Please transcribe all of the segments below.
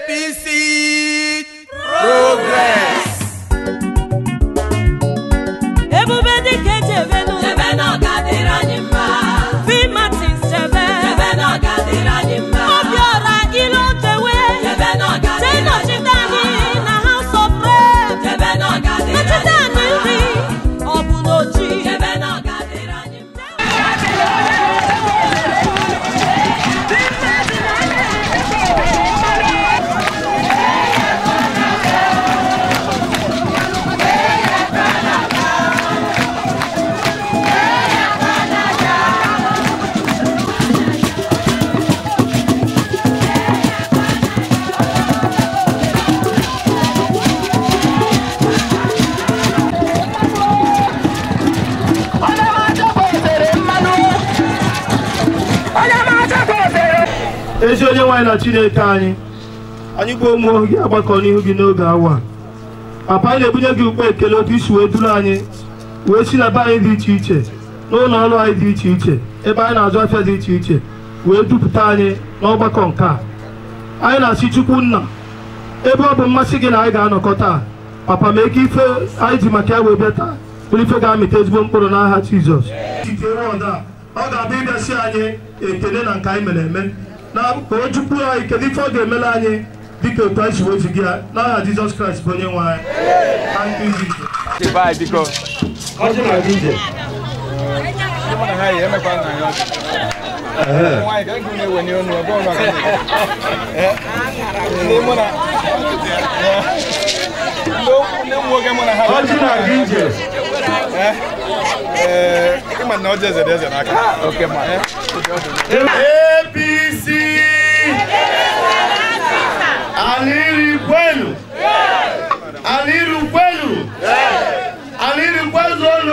APC Progress. ebube dịka echebenu Chebe na ọ ga-adịrị anyị mma. fi martins chebe Chebe na ọ ga-adịrị anyị mma. obiọra ilo tewe Chebe na ọ ga-adịrị anyị tenọchite mma. anyị na house of rep Chebe na ọ ga-adịrị nọchite anyị anyị nri mma. ọ bụ n'ochi Chebe na ọ ga-adịrị anyị mma. ezi onye nwaanyị na chineke anyị anyị gbuo ụmụ ohu gị agbakọ n'ihu gị n'oge awa a. papa anyị na-ebunye gị ukpe ekele otu isi wee duru anyị wee si na be anyị dị iche iche n'ụlọ ọrụ anyị dị iche iche ebe anyị na-azụ afịa dị iche iche wee dupụta anyị n'ọgbakọ nke a anyị na-asị chukwu nna ebe ọ bụ mmasị gị na anyị ga-anọkọ taa papa mee ka ife anyị ji maka ya wee bịa taa bụrụ ife ga-amịta ezigbo mkpụrụ n'aha jizọs site wọd a ọ ga-abịa ịbịasị anyị ekele na nke anyị mere eme na ka o jukwuru anyị kedu ife ọ ga-emere anyị dịka otu anyị si wezuga ya n'aha jizọs kraịst bụ onye nwe anyị Thank you, Jesus. Divide biko. Ọjị na-aga ije. Mụ na ha yi emekwa na ya ọchị. Nwaanyị ka ego na-ewe n'ọnụ ebe ọ nọ. Ndị mụ na ndị ụmụ nwoke mụ na ha. Ọjị na-aga ije. Ee, ịma na ọjị eze dị eze n'aka. Oke ma. APC Aliri kwenu Aliri kwenu Aliri kwezonu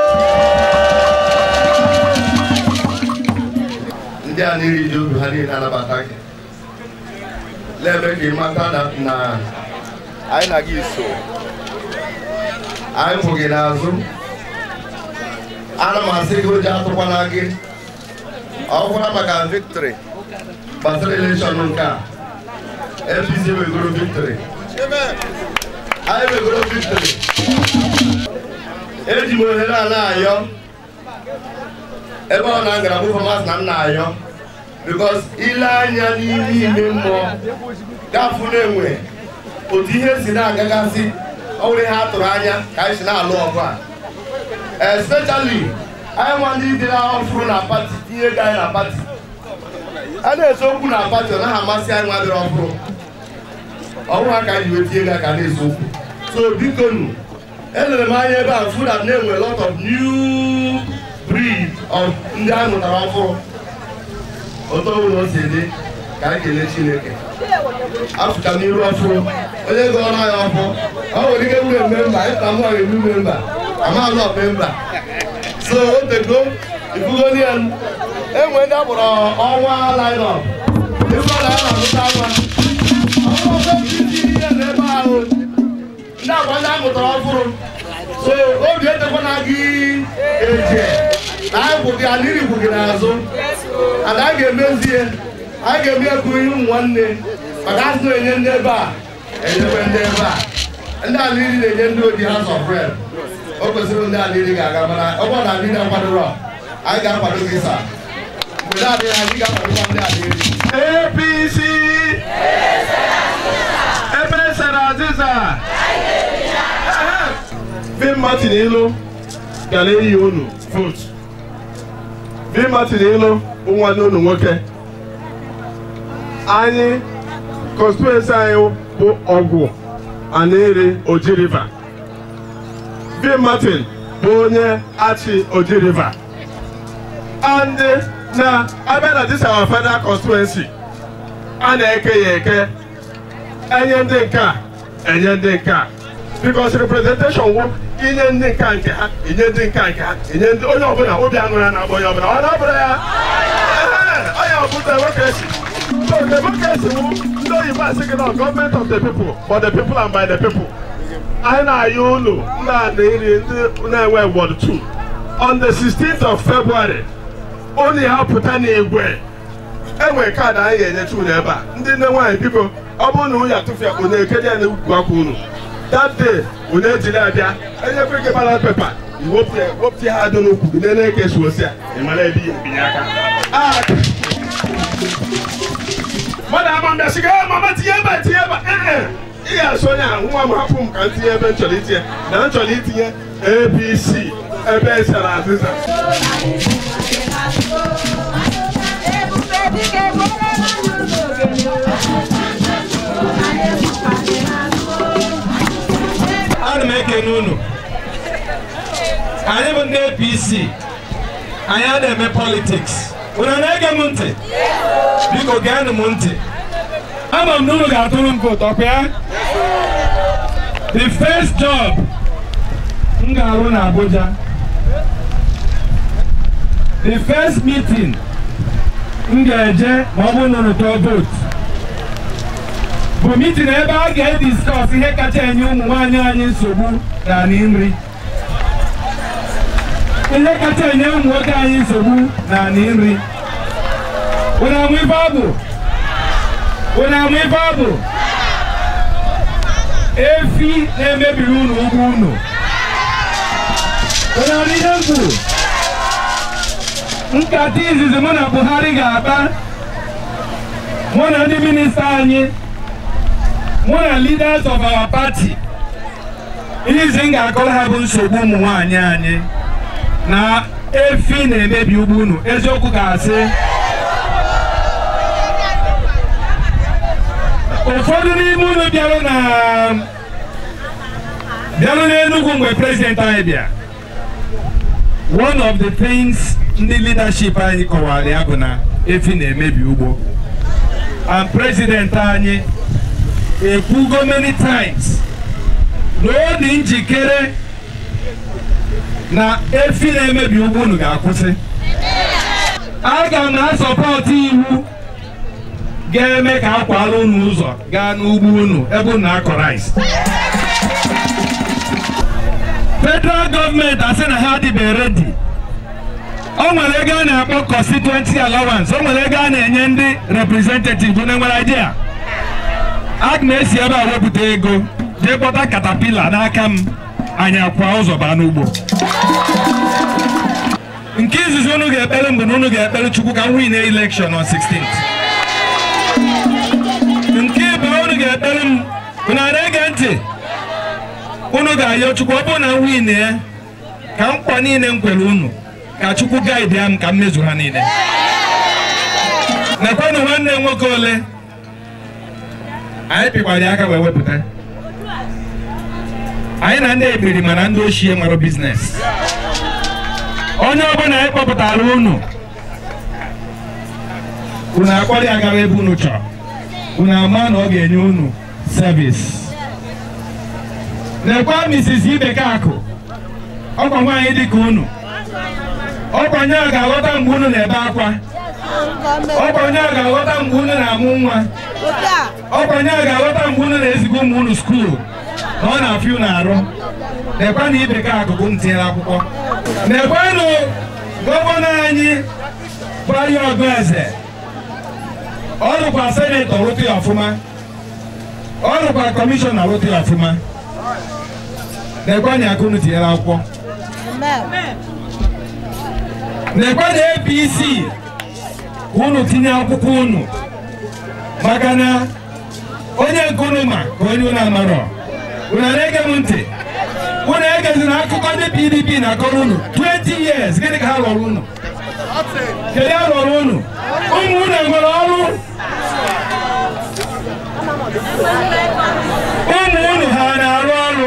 ndị a niile ji obi ha niile anabata gị na-eme ka ị mata na na anyị na gị so anyị kwụ gị n'azụ ana m asị gị ụjọ atụkwana gị ọ gwara maka victory gbasara elekshọn nke a APC wegoro victory anyị wegoro victory eji m ohere a na-ayọ ebe ọ na-agara bụ famas na m na-ayọ bikos ile anya n'ime ime mmụọ gafụ na-enwe otu ihe si na-agagasị ọ nwere ihe a tụrụ anya ka anyị si na-alụ ọgụ a especially anyị nwa ndị dị ọfụrụ na pati tinye ego anyị na pati a na-ese okwu na pati ọ naghị amasị anyị nwa dịrị ọfụrụ ọhụrụ ha ka anyị ji wee tinye ego aka na-ese okwu so biko nu elere m anya ebe a fụ na na-enwe lot of new breed of ndị anyị mụtara ọfụrụ otu ọbụla o si dị ka anyị kelee chineke afụta m iru ọfụrụ onye gọrọ anyị ọfụ ọ nwere ike wure memba ịta mụ ọrụ ebu memba amaghị ọ memba so o tego ifugo ya enwe ndị akpọrọ ọnwa lineup ife ọ na-ana amụta nwa ọkpụkpọ isi ihe n'ebe ahụ ndị agwa ndị amụtara ọfụrụ so obi etekwana gị eje na anyị kwụ gị aliri kwụ gị n'azụ and anyị ga-emezi ihe anyị ga-eme ekwu ihe ụmụ nwanne maka asị na-enye ndị ebe a enyekwe ndị ebe a ndị aliri na-enye ndị odi ha sọfred o kwesịrị ndị aliri ga-aga mana ọ bụrụ na aliri akwadoro anyị ga-akwado gị sa mgbe na-adịghị anyị ga-akwadokwa ndị aliri APC ebe sara azịza Vin Martin Ilu gara eyi unu votu Vin Martin Ilu bụ nwanne unu nwoke anyị constituency anyị bụ ọgwụ Aneri Oji River Vin Martin bụ onye achị Oji River and na abịa na this our federal constituency a na-eke ya eke enye ndị nke a enye ndị nke a because representation wụ inye ndị nke a nke ha inye ndị nke a nke ha inye ndị onye ọbụla obi aṅụrị ya na-agba onye ọbụla ọ na-abụrụ ya Ehe, onye ọ bụ democracy so democracy wụ ndị oyibo asị gị na government of the people for the people and by the people anyị na-ayọ unu ndị a na-eri ndị na-enwe ward 2 on the 16th of February unu ya pụta n'igwe enwere kaadị anyị ga-enyecha unu ebe a ndị nne nwaanyị biko ọ bụrụ na unu atụfu ya unu ekeje ya n'ukwu akwa unu that day unu ejiri abịa enyekwe gị ballot paper iwepụ ya wepụta ha dị n'ukwu gị nene ka esi osi ya ị mara ebe ihe ebinye aka Ah, mmadụ ama mbịa sị gị "Eh, mama tinye ebe a, tinye ebe a." Eh, eh. ị ga-asị onye ahụ nwa m hapụ m ka m tinye ebe m chọrọ itinye na m chọrọ itinye apc ebe esara azịza ana m ekene unu anyị bụ ndị apc anyị a na-eme politiks unu na-ege m ntị biko geenụ m ntị ama m na unu ga-atụrụ m vootu ọkwa ya the first job m ga-arụ na abuja the first meeting m ga-eje ma ọ bụrụ na unu tụọ vootu bụ mitin ebe a ga-ediskọs ihe kacha enye ụmụ nwaanyị anyị nsogbu n'ala nri ihe kacha enye ụmụ nwoke anyị nsogbu n'ala nri unu amụ ife ọ bụ unu amụ ife ọ bụ efi na-emebiri unu ugwu unu unu amụ ihe m kwuru nkata izizi mụ na buhari ga-akpa mụ na ndị minista anyị mụ na leaders of our party ihe izi m ga-akọrọ ha bụ nsogbu ụmụ nwaanyị anyị na efi na-emebi ugbo unu eziokwu ga-asị ụfọdụ n'ime unu bịarụ na bịarụ n'Enugu mgbe prezident anyị bịa one of the things ndị leadership anyị kọwara ya bụ na efi na-emebi ugbo and president anyị ekwugo many times na ọ dị njikere na efi na-emebi ugbo unu ga-akwụsị aga m na-asọpọtụ iwu ga-eme ka akwara unu ụzọ gaa n'ugbo unu ebe unu akọ rice federal gọọmenti asị na ha adịbe redi o nwere ego a na-akpọ constituency allowance o nwere ego a na-enye ndị representative unu nwere idea aga m esi ebe a wepụta ego jee kpọta katapila n'aka m anyị akwa ụzọ baa n'ugbo nke izizi unu ga-ekpere mgbe na unu ga-ekpere chukwu ka m win election on 16th nke ịbụ unu ga-ekpere m unu a na-ege ntị unu ga-ayọ chukwu ọ bụrụ na m win ya ka nkwa niile m kwere unu ka chukwu gaidi ya m ka m mezuru ha niile nekwenụ nwanne m nwoke ole anyị pịkwara ya aka wee wepụta anyị na ndị ekpiri mana ndị ochie nwere biznes onye ọbụla anyị kpọpụtara unu unu akpọrọ ya gara ebe unu chọrọ unu ama na ọ ga-enye unu servis nekwa Mrs. Ibekakụ ọkwa nwaanyị dịka unu ọkwa onye a ga-aghọta mgbe unu na-ebe akwa ọkwa onye a ga-aghọta mgbe unu na-amụ nwa ọkwa onye a ga-aghọta mgbe unu na-eziga ụmụ unu skuul na ọ na-afịa unu arụ nekwa na Ibekakụ bụ m tinyere akwụkwọ nekwenụ gọvanọ anyị Bayo Ọgụeze ọ rụkwa senetọ rụtụ ya ọfụma ọ rụkwa kọmishọna rụtụ ya ọfụma nekwa na aka unu tinyere akwụkwọ nekwa na APC unu tinye akwụkwọ unu maka na onye nke unu ma ka onye unu amarọ unu na-ege m ntị unu egezina akụkọ ndị PDP na-akọrọ unu 20 years gịnị ka ha rọrọ unu kedu ha rọrọ unu ụmụ unu nwere ọrụ ụmụ unu ha na-arụ ọrụ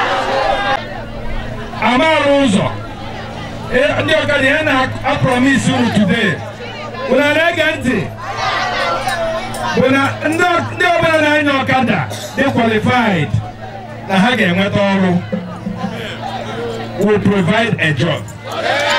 amarụ ụzọ Eh, ndị ọkada ya na-apromis unu today unu na-ege ntị bụ na ndị ndị ọbụla na-anya ọkada dị qualified na ha ga-enweta ọrụ will provide a job